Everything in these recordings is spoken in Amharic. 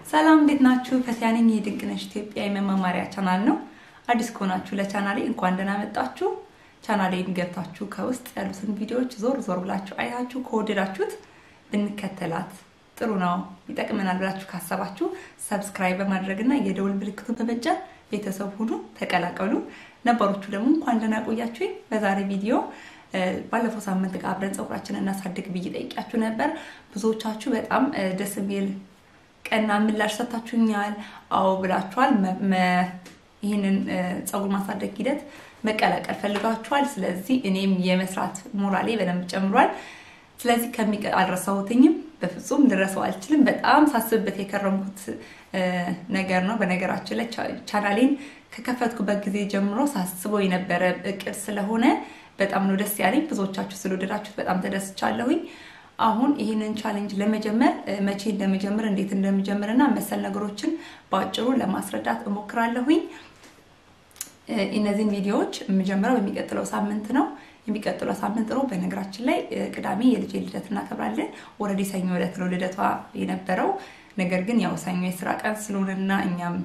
ሰላም እንዴት ናችሁ? ፈቲያ ነኝ። የድንቅነሽ ኢትዮጵያ የመማማሪያ ቻናል ነው። አዲስ ከሆናችሁ ለቻናሌ እንኳን ደህና መጣችሁ። ቻናሌን ገብታችሁ ከውስጥ ያሉትን ቪዲዮዎች ዞር ዞር ብላችሁ አይታችሁ ከወደዳችሁት ብንከተላት ጥሩ ነው ይጠቅመናል ብላችሁ ካሰባችሁ ሰብስክራይብ በማድረግና የደውል ምልክቱን በመጫን ቤተሰብ ሁኑ፣ ተቀላቀሉ። ነባሮቹ ደግሞ እንኳን ደህና ቆያችሁኝ። በዛሬ ቪዲዮ ባለፈው ሳምንት ጋር አብረን ፀጉራችንን እናሳድግ ብዬ ጠይቂያችሁ ነበር። ብዙዎቻችሁ በጣም ደስ የሚል ቀና ምላሽ ሰጥታችሁኛል። አዎ ብላችኋል። ይህንን ፀጉር ማሳደግ ሂደት መቀላቀል ፈልጋችኋል። ስለዚህ እኔም የመስራት ሞራሌ በደንብ ጨምሯል። ስለዚህ ከሚቀ አልረሳሁትኝም፣ በፍጹም ልረሳው አልችልም። በጣም ሳስብበት የከረምኩት ነገር ነው። በነገራችን ላይ ቻናሌን ከከፈትኩበት ጊዜ ጀምሮ ሳስበው የነበረ እቅድ ስለሆነ በጣም ነው ደስ ያለኝ። ብዙዎቻችሁ ስለወደዳችሁት በጣም ተደስቻለሁኝ። አሁን ይህንን ቻሌንጅ ለመጀመር መቼ እንደመጀመር እንዴት እንደመጀመር እና መሰል ነገሮችን በአጭሩ ለማስረዳት እሞክራለሁኝ። እነዚህን ቪዲዮዎች የምጀምረው የሚቀጥለው ሳምንት ነው። የሚቀጥለው ሳምንት ሮብ፣ በነገራችን ላይ ቅዳሜ የልጄ ልደት እናከብራለን። ወረዲ ሰኞ ዕለት ነው ልደቷ የነበረው። ነገር ግን ያው ሰኞ የስራ ቀን ስለሆነና እኛም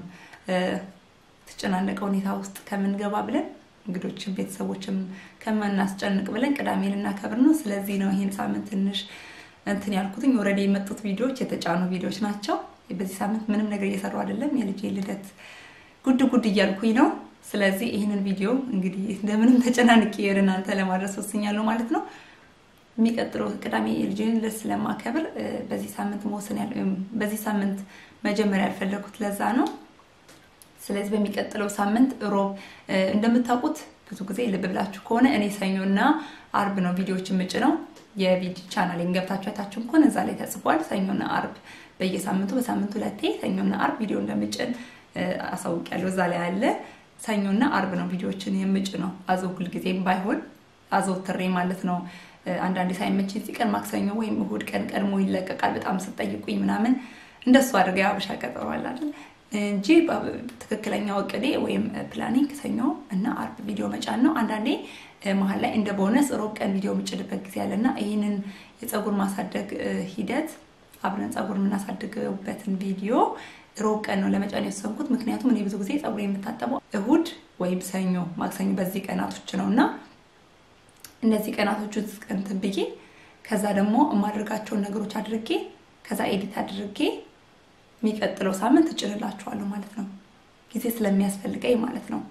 ተጨናነቀ ሁኔታ ውስጥ ከምንገባ ብለን እንግዶችም ቤተሰቦችም ከማናስጨንቅ ብለን ቅዳሜ ልናከብር ነው። ስለዚህ ነው ይህን ሳምንት ትንሽ እንትን ያልኩትኝ። ወረዲ የመጡት ቪዲዮዎች የተጫኑ ቪዲዮዎች ናቸው። በዚህ ሳምንት ምንም ነገር እየሰሩ አይደለም። የልጄ ልደት ጉድ ጉድ እያልኩኝ ነው። ስለዚህ ይህንን ቪዲዮ እንግዲህ እንደምንም ተጨናንቄ ወደ እናንተ ለማድረስ ወስኛለሁ ማለት ነው። የሚቀጥለው ቅዳሜ የልጄን ልደት ስለማከብር በዚህ ሳምንት መወሰን በዚህ ሳምንት መጀመሪያ ያልፈለኩት ለዛ ነው። ስለዚህ በሚቀጥለው ሳምንት ሮብ እንደምታውቁት ብዙ ጊዜ ልብ ብላችሁ ከሆነ እኔ ሰኞና አርብ ነው ቪዲዮዎች የምጭ ነው። የቪዲዮ ቻናሌን ገብታችሁ አይታችሁም ከሆነ እዛ ላይ ተጽፏል። ሰኞና አርብ በየሳምንቱ በሳምንቱ ሁለቴ ሰኞና አርብ ቪዲዮ እንደምጭን አሳውቂያለሁ። እዛ ላይ አለ። ሰኞና አርብ ነው ቪዲዮዎችን የምጭ ነው። አዘው ሁልጊዜም ባይሆን አዘውትሬ ማለት ነው። አንዳንዴ ሳይመችኝ ሲቀር ማክሰኞ ወይም እሁድ ቀን ቀድሞ ይለቀቃል። በጣም ስጠይቁኝ ምናምን እንደሱ አድርገ አበሻ ቀጠሮ አለ አይደል እንጂ ትክክለኛው እቅዴ ወይም ፕላኒንግ ሰኞ እና አርብ ቪዲዮ መጫን ነው። አንዳንዴ መሀል ላይ እንደ ቦነስ ሮብ ቀን ቪዲዮ የምጭድበት ጊዜ አለና ይህንን የፀጉር ማሳደግ ሂደት አብረን ፀጉር የምናሳድግበትን ቪዲዮ ሮብ ቀን ነው ለመጫን የወሰንኩት። ምክንያቱም እኔ ብዙ ጊዜ ፀጉር የምታጠበው እሁድ ወይም ሰኞ፣ ማክሰኞ በዚህ ቀናቶች ነው እና እነዚህ ቀናቶች እንትን ብዬ ከዛ ደግሞ የማደርጋቸውን ነገሮች አድርጌ ከዛ ኤዲት አድርጌ የሚቀጥለው ሳምንት እጭንላችኋለሁ ማለት ነው። ጊዜ ስለሚያስፈልገኝ ማለት ነው።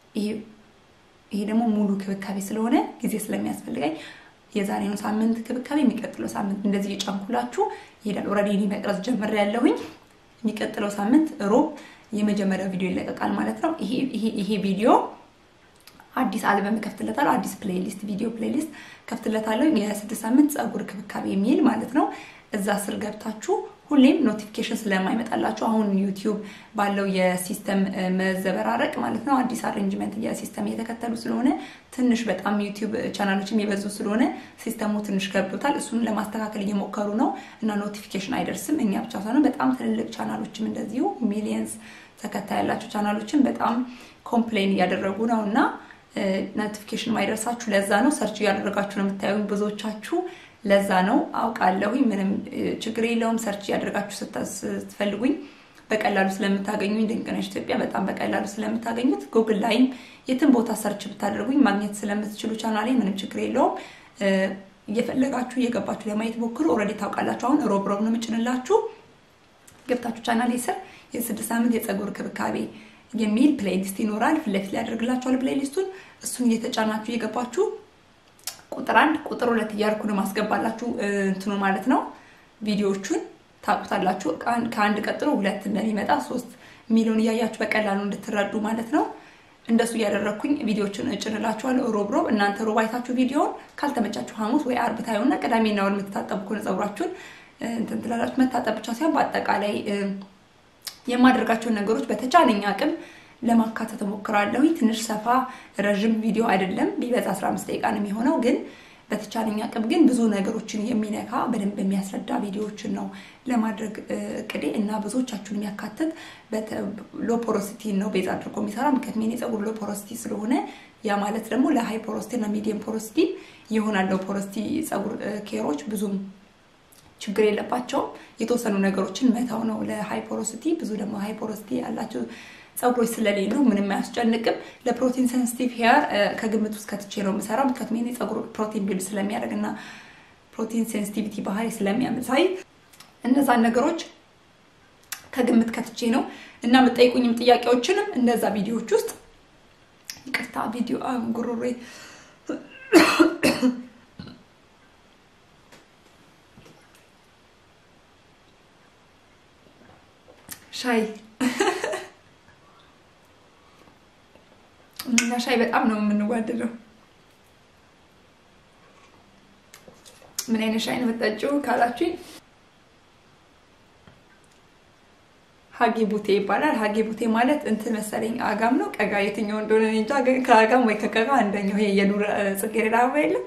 ይሄ ደግሞ ሙሉ ክብካቤ ስለሆነ ጊዜ ስለሚያስፈልገኝ የዛሬውን ሳምንት ክብካቤ የሚቀጥለው ሳምንት እንደዚህ የጫንኩላችሁ ይሄዳል። ኦልሬዲ እኔ መቅረጽ ጀምሬያለሁኝ። የሚቀጥለው ሳምንት ሮብ የመጀመሪያው ቪዲዮ ይለቀቃል ማለት ነው። ይሄ ቪዲዮ አዲስ አልበም ከፍትለታለሁ። አዲስ ፕሌሊስት ቪዲዮ ፕሌሊስት ከፍትለታለሁ። የስድስት ሳምንት ፀጉር ክብካቤ የሚል ማለት ነው። እዛ ስር ገብታችሁ ሁሌም ኖቲፊኬሽን ስለማይመጣላችሁ አሁን ዩቲዩብ ባለው የሲስተም መዘበራረቅ ማለት ነው አዲስ አሬንጅመንት የሲስተም እየተከተሉ ስለሆነ ትንሽ በጣም ዩቲዩብ ቻናሎችም የበዙ ስለሆነ ሲስተሙ ትንሽ ገብቶታል። እሱን ለማስተካከል እየሞከሩ ነው እና ኖቲፊኬሽን አይደርስም። እኛ ብቻ ሳይሆን በጣም ትልልቅ ቻናሎችም እንደዚሁ ሚሊየንስ ተከታይ ያላቸው ቻናሎችን በጣም ኮምፕሌን እያደረጉ ነው እና ኖቲፊኬሽን ማይደርሳችሁ ለዛ ነው። ሰርች እያደረጋችሁ ነው የምታዩኝ ብዙዎቻችሁ ለዛ ነው አውቃለሁኝ። ምንም ችግር የለውም። ሰርች እያደረጋችሁ ስትፈልጉኝ በቀላሉ ስለምታገኙኝ ድንቅነሽ ኢትዮጵያ በጣም በቀላሉ ስለምታገኙት ጉግል ላይም የትም ቦታ ሰርች ብታደርጉኝ ማግኘት ስለምትችሉ ቻናሌ ምንም ችግር የለውም። እየፈለጋችሁ እየገባችሁ ለማየት ሞክሩ። ኦልሬዲ ታውቃላችሁ። አሁን ሮብ ሮብ ነው የምጭንላችሁ። ገብታችሁ ቻናሌ ስር የስድስት ሳምንት የፀጉር ክብካቤ የሚል ፕሌሊስት ይኖራል። ፊት ለፊት ላይ ያደርግላችኋል ፕሌሊስቱን። እሱን እየተጫናችሁ እየገባችሁ ቁጥር አንድ ቁጥር ሁለት እያልኩ ነው ማስገባላችሁ እንትኑ ማለት ነው። ቪዲዮዎቹን ታውቁታላችሁ። ከአንድ ቀጥሎ ሁለት እንደሚመጣ ሶስት ሚሊዮን እያያችሁ በቀላሉ እንድትረዱ ማለት ነው። እንደሱ እያደረግኩኝ ቪዲዮዎችን እጭንላችኋለሁ ሮብ ሮብ። እናንተ ሮብ አይታችሁ ቪዲዮውን ካልተመቻችሁ ሐሙስ ወይ አርብ ታዩና ቅዳሜና እሑድ የምትታጠቡ ከሆነ ፀጉራችሁን እንትን ትላላችሁ። መታጠብ ብቻ ሳይሆን በአጠቃላይ የማደርጋቸውን ነገሮች በተቻለኝ አቅም ለማካተት እሞክራለሁ። ትንሽ ሰፋ ረዥም ቪዲዮ አይደለም፣ ቢበዛ 15 ደቂቃ ነው የሚሆነው። ግን በተቻለኝ አቅም ግን ብዙ ነገሮችን የሚነካ በደንብ የሚያስረዳ ቪዲዮዎችን ነው ለማድረግ እቅዴ እና ብዙዎቻችሁን የሚያካትት ሎፖሮሲቲ ነው ቤዝ አድርጎ የሚሰራ ምክንያቱም የኔ ፀጉር ሎፖሮሲቲ ስለሆነ ያ ማለት ደግሞ ለሃይ ፖሮሲቲ እና ሚዲየም ፖሮሲቲ ይሆናል። ሎፖሮሲቲ ፀጉር ኬሮች ብዙም ችግር የለባቸውም። የተወሰኑ ነገሮችን መተው ነው ለሃይፖሮሲቲ። ብዙ ደግሞ ሃይፖሮሲቲ ያላቸው ፀጉሮች ስለሌሉ ምንም አያስጨንቅም። ለፕሮቲን ሴንሲቲቭ ሄር ከግምት ውስጥ ከትቼ ነው የምሰራው። ምክንያቱም የኔ ፀጉር ፕሮቲን ቢልድ ስለሚያደርግ እና ፕሮቲን ሴንሲቲቪቲ ባህሪ ስለሚያመሳይ እነዛን ነገሮች ከግምት ከትቼ ነው እና የምጠይቁኝም ጥያቄዎችንም እነዛ ቪዲዮዎች ውስጥ ይቅርታ ቪዲዮ ጉሮሬ ሻይ እና ሻይ በጣም ነው የምንዋደደው። ምን አይነት ሻይ ነው የምጠጪው ካላችሁኝ ሀጌ ቡቴ ይባላል። ሀጌ ቡቴ ማለት እንትን መሰለኝ አጋም ነው ቀጋ፣ የትኛው እንደሆነ እንጃ። ከአጋም ወይ ከቀጋ አንደኛው ይሄ የዱር ጽጌረዳ አበባ የለም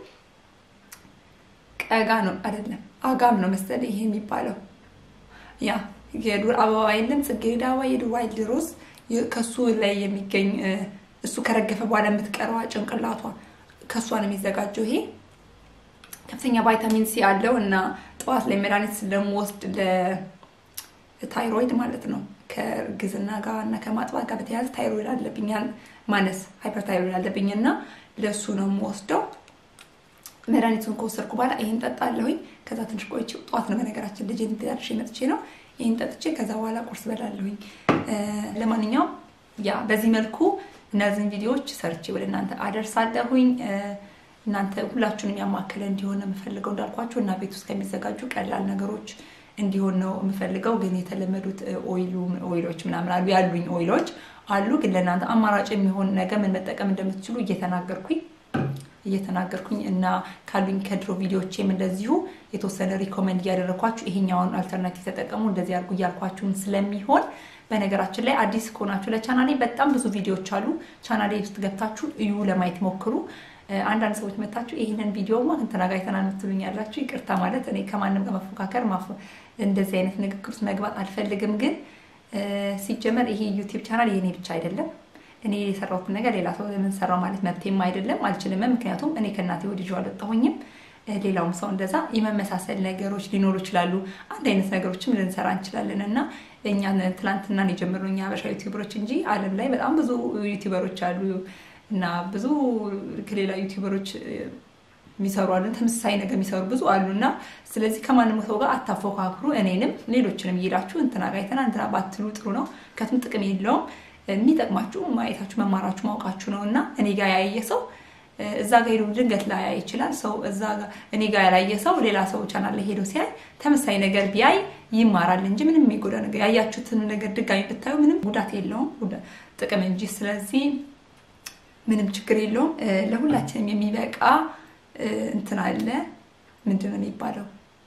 ቀጋ ነው አይደለም፣ አጋም ነው መሰለኝ ይሄ የሚባለው ያ የዱር አበባ የለም ጽጌረዳ አበባ፣ የዱር ዋይልድ ሮዝ ከሱ ላይ የሚገኝ እሱ ከረገፈ በኋላ የምትቀረዋ ጭንቅላቷ ከእሷ ነው የሚዘጋጀው። ይሄ ከፍተኛ ቫይታሚን ሲ አለው እና ጠዋት ላይ መድኃኒት ስለምወስድ ለታይሮይድ ማለት ነው ከእርግዝና ጋር እና ከማጥባት ጋር በተያያዘ ታይሮይድ አለብኝ ማነስ ሃይፐር ታይሮይድ አለብኝ እና ለእሱ ነው የምወስደው። መድኃኒቱን ከወሰድኩ በኋላ ይህን ጠጣለሁኝ። ከዛ ትንሽ ቆይቼ ጠዋት ነው በነገራችን ልጅ ደርሼ መጥቼ ነው ይህን ጠጥቼ ከዛ በኋላ ቁርስ በላለሁኝ። ለማንኛውም ያ በዚህ መልኩ እነዚህን ቪዲዮዎች ሰርቼ ወደ እናንተ አደርሳለሁኝ። እናንተ ሁላችሁንም ያማከለ እንዲሆን ነው የምፈልገው እንዳልኳችሁ እና ቤት ውስጥ ከሚዘጋጁ ቀላል ነገሮች እንዲሆን ነው የምፈልገው። ግን የተለመዱት ኦይሎች ምናምን አሉ ያሉኝ ኦይሎች አሉ። ግን ለእናንተ አማራጭ የሚሆን ነገር ምን መጠቀም እንደምትችሉ እየተናገርኩኝ እየተናገርኩኝ እና ካሉኝ ከድሮ ቪዲዮዎችም እንደዚሁ የተወሰነ ሪኮመንድ እያደረኳችሁ ይሄኛውን አልተርናቲቭ ተጠቀሙ እንደዚህ አድርጉ እያልኳችሁን ስለሚሆን በነገራችን ላይ አዲስ ከሆናችሁ ለቻናሌ በጣም ብዙ ቪዲዮዎች አሉ። ቻናሌ ውስጥ ገብታችሁ እዩ፣ ለማየት ሞክሩ። አንዳንድ ሰዎች መታችሁ ይህንን ቪዲዮ ማ እንትና ጋር አይተናል የምትሉኝ ያላችሁ ይቅርታ ማለት እኔ ከማንም ጋር መፎካከር እንደዚህ አይነት ንግግር ውስጥ መግባት አልፈልግም። ግን ሲጀመር ይሄ ዩቲዩብ ቻናል የኔ ብቻ አይደለም። እኔ የሰራሁትን ነገር ሌላ ሰው ለምን ሰራው ማለት መብቴም አይደለም አልችልም። ምክንያቱም እኔ ከእናቴ ወዲጆ አልወጣሁኝም። ሌላውም ሰው እንደዛ የመመሳሰል ነገሮች ሊኖሩ ይችላሉ። አንድ አይነት ነገሮችም ልንሰራ እንችላለን እና እኛ ትላንትና የጀመሩ እኛ ሀበሻ ዩቲዩበሮች እንጂ ዓለም ላይ በጣም ብዙ ዩቲዩበሮች አሉ እና ብዙ ከሌላ ዩቲዩበሮች የሚሰሩ አሉ፣ ተመሳሳይ ነገር የሚሰሩ ብዙ አሉ እና ስለዚህ ከማንም ሰው ጋር አታፎካክሩ። እኔንም ሌሎችንም እየሄዳችሁ እንትና ጋር አይተና እንትና ባትሉ ጥሩ ነው። ከቱም ጥቅም የለውም። የሚጠቅማችሁ ማየታችሁ፣ መማራችሁ፣ ማውቃችሁ ነው እና እኔ ጋር ያየ ሰው እዛ ጋር ሄዶ ድንገት ላያይ ይችላል። ሰው እዛ ጋር እኔ ጋር ያላየ ሰው ሌላ ሰው ቻናል ላይ ሄዶ ሲያይ ተመሳሳይ ነገር ቢያይ ይማራል እንጂ ምንም የሚጎዳ ነገር ያያችሁትን ነገር ድጋሚ ብታዩ ምንም ጉዳት የለውም ጥቅም እንጂ። ስለዚህ ምንም ችግር የለውም። ለሁላችንም የሚበቃ እንትን አለ። ምንድን ነው የሚባለው?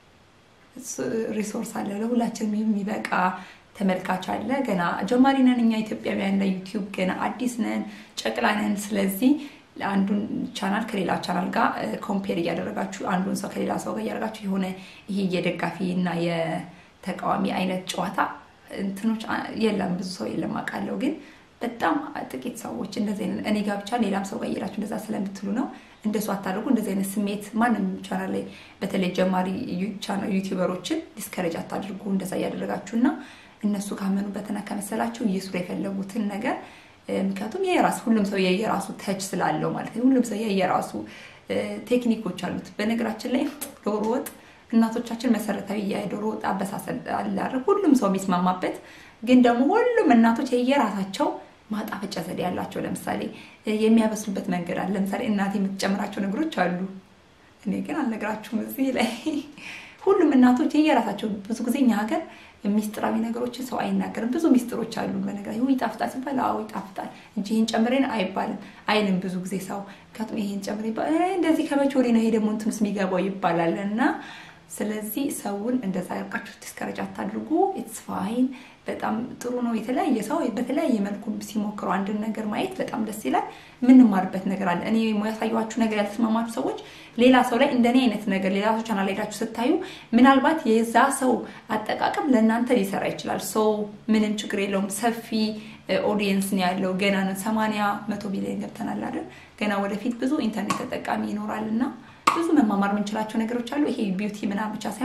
ሪሶርስ አለ። ለሁላችንም የሚበቃ ተመልካች አለ። ገና ጀማሪ ነን እኛ ኢትዮጵያውያን ለዩቲዩብ ገና አዲስ ነን፣ ጨቅላ ነን። ስለዚህ አንዱን ቻናል ከሌላ ቻናል ጋር ኮምፔር እያደረጋችሁ አንዱን ሰው ከሌላ ሰው ጋር እያደረጋችሁ የሆነ ይሄ የደጋፊ እና የተቃዋሚ አይነት ጨዋታ እንትኖች የለም። ብዙ ሰው የለም አውቃለሁ፣ ግን በጣም ጥቂት ሰዎች እንደዚህ አይነት እኔ ጋር ብቻ ሌላም ሰው ጋር እየሄዳችሁ እንደዛ ስለምትሉ ነው። እንደሱ አታደርጉ። እንደዚህ አይነት ስሜት ማንም ቻናል ላይ በተለይ ጀማሪ ዩቲዩበሮችን ዲስከሬጅ አታድርጉ። እንደዛ እያደረጋችሁ እና እነሱ ካመኑበትና ከመሰላችሁ እየስሩ የፈለጉትን ነገር ምክንያቱም የራሱ ሁሉም ሰው የየራሱ ተች ስላለው ማለት ነው። ሁሉም ሰው የየራሱ ቴክኒኮች አሉት። በነገራችን ላይ ዶሮ ወጥ እናቶቻችን መሰረታዊ የዶሮ ወጥ አበሳሰል አለ አይደል? ሁሉም ሰው የሚስማማበት ግን ደግሞ ሁሉም እናቶች የየራሳቸው ማጣፈጫ ዘዴ ያላቸው። ለምሳሌ የሚያበስሉበት መንገድ አለ። ለምሳሌ እናቴ የምትጨምራቸው ነገሮች አሉ። እኔ ግን አልነግራችሁም እዚህ ላይ። ሁሉም እናቶች የየራሳቸው ብዙ ጊዜ እኛ ሀገር ሚስጥራዊ ነገሮችን ሰው አይናገርም። ብዙ ሚስጥሮች አሉ። በነገር ይጣፍጣል ሲባል አዎ ይጣፍጣል እንጂ ይህን ጨምሬን አይባልም አይልም ብዙ ጊዜ ሰው። ምክንያቱም ይሄን ጨምሬ እንደዚህ ከመቼ ወዲህ ነው ይሄ ደግሞ እንትን ውስጥ የሚገባው ይባላል እና ስለዚህ ሰውን እንደዛ ያርቃችሁ ዲስከረጅ አታድርጉ። ኢትስ ፋይን በጣም ጥሩ ነው። የተለያየ ሰው በተለያየ መልኩ ሲሞክሩ አንድን ነገር ማየት በጣም ደስ ይላል። የምንማርበት ነገር አለ። እኔ ያሳየኋችሁ ነገር ያልተስማማችሁ ሰዎች ሌላ ሰው ላይ እንደኔ አይነት ነገር ሌላ ሰው ቻናል ሄዳችሁ ስታዩ ምናልባት የዛ ሰው አጠቃቀም ለእናንተ ሊሰራ ይችላል። ሰው ምንም ችግር የለውም። ሰፊ ኦዲየንስ ነው ያለው። ገና ሰማንያ መቶ ቢሊዮን ገብተናል አይደል? ገና ወደፊት ብዙ ኢንተርኔት ተጠቃሚ ይኖራል እና ብዙ መማማር የምንችላቸው ነገሮች አሉ። ይሄ ቢዩቲ ምናምን ብቻ ሳይሆን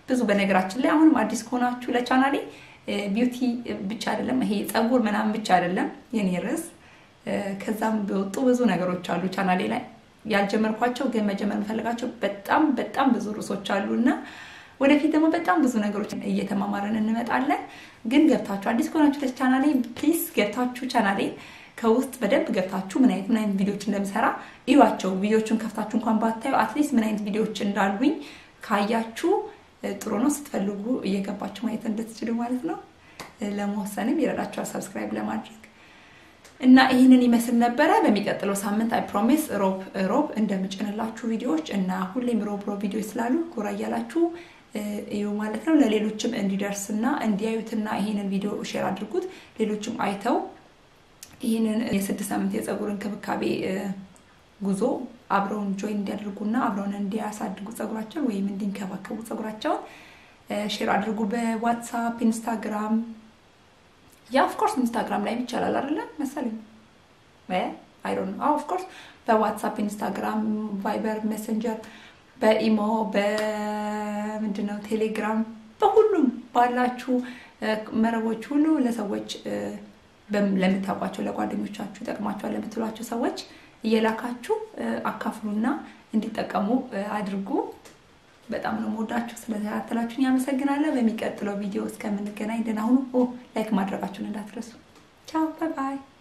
ብዙ በነገራችን ላይ አሁንም አዲስ ከሆናችሁ ለቻናሌ ቢዩቲ ብቻ አይደለም ይሄ ፀጉር ምናምን ብቻ አይደለም የኔ ርዕስ ከዛም በወጡ ብዙ ነገሮች አሉ ቻናሌ ላይ ያልጀመርኳቸው ግን መጀመር የምፈልጋቸው በጣም በጣም ብዙ ርዕሶች አሉ እና ወደፊት ደግሞ በጣም ብዙ ነገሮች እየተማማረን እንመጣለን። ግን ገብታችሁ አዲስ ከሆናችሁ ለቻናሌ ፕሊዝ ገብታችሁ ቻናሌ ከውስጥ በደንብ ገብታችሁ ምን አይነት ምን አይነት ቪዲዮዎች እንደምሰራ እዩዋቸው። ቪዲዮዎቹን ከፍታችሁ እንኳን ባታዩ አትሊስት ምን አይነት ቪዲዮዎች እንዳሉኝ ካያችሁ ጥሩ ነው። ስትፈልጉ እየገባችሁ ማየት እንድትችሉ ማለት ነው። ለመወሰንም ይረዳችኋል ሰብስክራይብ ለማድረግ እና ይህንን ይመስል ነበረ። በሚቀጥለው ሳምንት አይ ፕሮሚስ ሮብ ሮብ እንደምጭንላችሁ ቪዲዮዎች እና ሁሌም ሮብ ሮብ ቪዲዮዎች ስላሉ ጎራ እያላችሁ እዩ ማለት ነው። ለሌሎችም እንዲደርስና እንዲያዩትና ይህንን ቪዲዮ ሼር አድርጉት። ሌሎችም አይተው ይህንን የስድስት ሳምንት የፀጉር እንክብካቤ ጉዞ አብረውን ጆይን እንዲያደርጉና አብረውን እንዲያሳድጉ ፀጉራቸውን ወይም እንዲንከባከቡ ፀጉራቸውን ሼር አድርጉ። በዋትሳፕ ኢንስታግራም ያ ኦፍኮርስ ኢንስታግራም ላይ ይቻላል አይደለም መሰለኝ አይ ዶንት ኖ ኦፍኮርስ በዋትሳፕ ኢንስታግራም ቫይበር ሜሴንጀር በኢሞ በምንድነው ቴሌግራም በሁሉም ባላችሁ መረቦች ሁሉ ለሰዎች ለምታውቋቸው ለጓደኞቻችሁ ይጠቅማቸዋል ለምትሏቸው ሰዎች እየላካችሁ አካፍሉና እንዲጠቀሙ አድርጉ። በጣም ነው የምወዳችሁ። ስለተከታተላችሁን ያመሰግናለሁ። በሚቀጥለው ቪዲዮ እስከምንገናኝ ደህና ሁኑ። ላይክ ማድረጋችሁን እንዳትረሱ። ቻው ባይ ባይ።